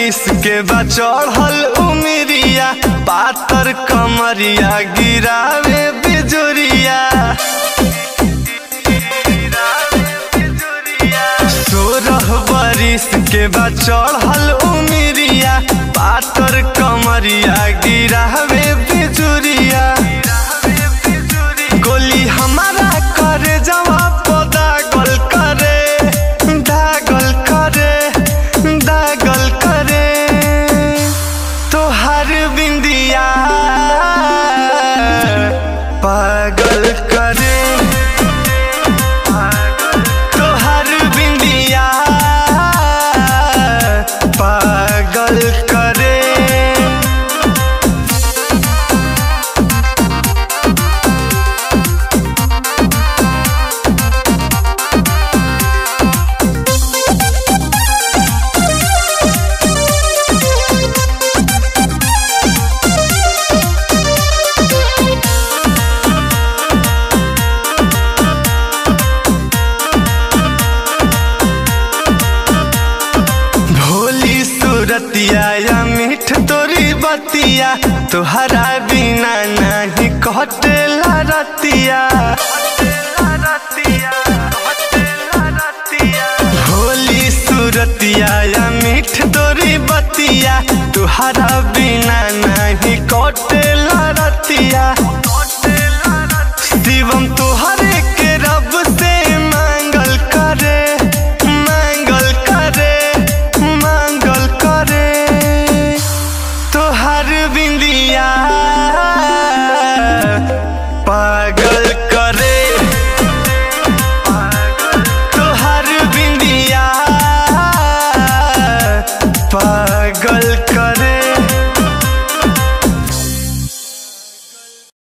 बरिस के बा चढ़ल उमिरिया पातर कमरिया गिरावे बिजुरिया सोरह बरिस के बा चढ़ल उमिरिया पातर कमरिया गिरावे बिजुरिया गोली हमारा करे जवाब दागल करे दागल करे दागल करे तोहर बिंदिया पागल करे तोहर बिंदिया पागल करे भोली सूरतिया या मीठ तोरी बतिया तोहरा बिना नहीं कटेला रतिया भोली सूरतिया या मीठ तोरी बतिया तोहरा बिना नहीं कटेला रतिया शिवम तोहरे के रब से मांगल करे मांगल करे मांगल करे तोहर बिंदिया पागल